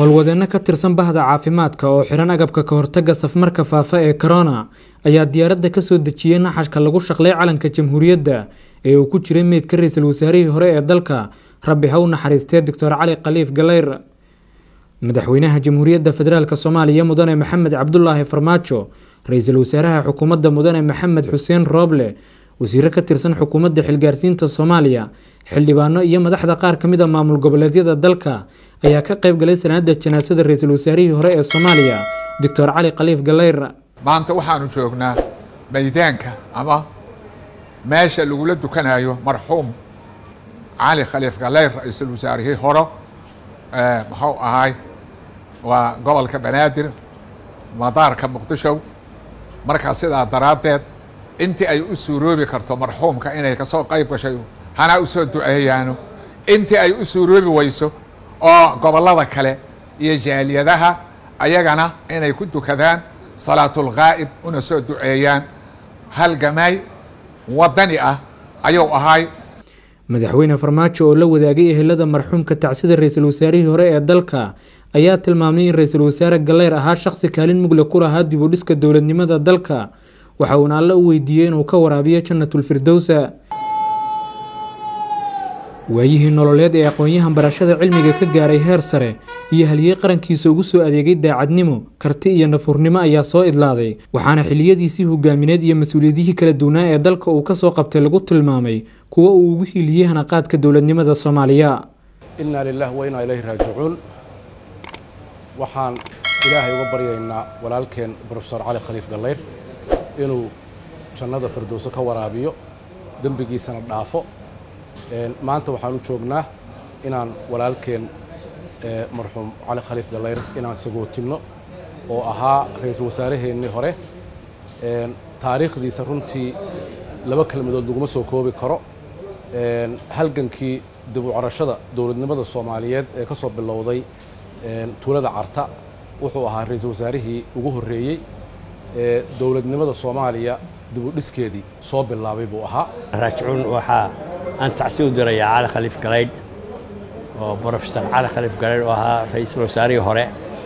howlwadeenno ka tirsan bahda caafimaadka oo xiran agabka ka hortagga safmarka faafa ee corona ayaa diyaaradda ka soo dejiyey naxashka lagu shaqlay calanka jamhuuriyadda ee uu ku jiray meydka ra-iisul wasaarihii hore ee dalka rabbi ha u naxariistee doctor cali khaliif galeyr madaxweynaha jamhuuriyadda federaalk soomaaliya mudane maxamed cabdulaahi farmaajo ra-iisul wasaaraha xukuumadda mudane maxamed xuseen rooble wasiiro ka tirsan xukuumadda xilgaarsiinta soomaaliya xildhibaano iyo madaxda qaar ka mid a maamul goboleedyada dalka ayaa ka qayb galay sanaada janaasada ra-iisul wasaarihii hore ee soomaaliya doctor cali khaliif galeyr maanta waxaanu joognaa maydaanka ama meesha lagula dukanayo marxuum cali khaliif galeyr ra-iisul wasaarihii hore muxuu ahay waa gobolka banaadir madaarka muqdisho markaa sidaa daraaddeed intii ay u suuroobi karto marxuumka inay kasoo qayb gashay hana usoo duceeyaano intii ay u suuroobi weyso oo gobollada kale iyo jaaliyadaha ayagana inay ku dukadaan salaatulghaa'ib una soo duceeyaan halgamay waddani ah ayuu ahay madaxweyne farmaajo oo la wadaagay ehelada marxuumka tacsida ra-iisul wasaarihii hore ee dalka ayaa tilmaamay in ra-iisul wasaare galeyr ahaa shaqsi kaalin mugle ku lahaa dib u dhiska dowladnimada dalka waxa uuna alle u weydiiyey inuu ka waraabiyo jannatulfirdowsa waayihii nololeed ee aqoon-yahan barashada cilmiga ka gaaray heer sare iyo haliyey qarankiisa ugu soo adeegay daacadnimo karti iyo nafurnimo ayaa soo idlaaday waxaana xiliyadiisii hogaamineed iyo mas-uuliyadihii kala duwanaa ee dalka uu kasoo qabtay lagu tilmaamay kuwo uu ugu hiiliyey hanaqaadka dowladnimada soomaaliya innaa lilah wa innaa ilayhi raajicuun waxaan ilaahay uga baryaynaa walaalkeen brofesor cali khaliif galeyr inuu jannada firdowso ka waraabiyo dembigiisana dhaafo maanta waxaan u joognaa inaan walaalkeen marxuum cali khaliif galeyr inaan sagootinno oo ahaa ra-iisul wasaaraheennii hore taariikhdiisa runtii laba kelmadood laguma soo koobi karo halgankii dib u carashada dowladnimada soomaaliyeed ee ka soo bilowday tuulada carta wuxuu ahaa ra-iisul wasaarihii ugu horreeyey ee dowladnimada soomaaliya dib u dhiskeedii soo bilaabay buu ahaa raajicuun waxaa aan tacsi u dirayaa cali khaliif galeydh oo brofesor cali khaliif galeydh oo ahaa ra-iisul wasaarihii hore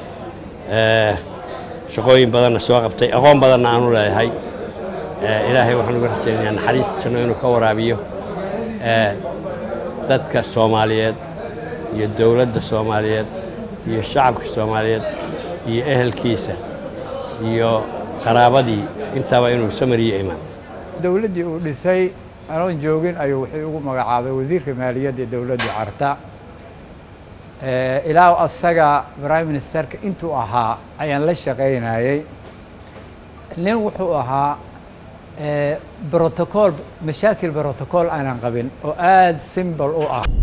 shaqooyin badanna soo qabtay aqoon badanna aanu leeyahay ilaahay waxaan uga rajaynayaa naxariista janno inuu ka waraabiyo dadka soomaaliyeed iyo dowladda soomaaliyeed iyo shacabka soomaaliyeed iyo ehelkiisa iyo qaraabadii intaaba inuu samariyo imaan dowladdii uu dhisay anoon joogin ayuu wuxuu ugu magacaabay wasiirka maaliyadda ee dowladda carta ilaa asaga prime ministerka intuu ahaa ayaan la shaqaynayey nin wuxuu ahaa brotocool mashaakil brotocool aanan qabin oo aada simbol u ah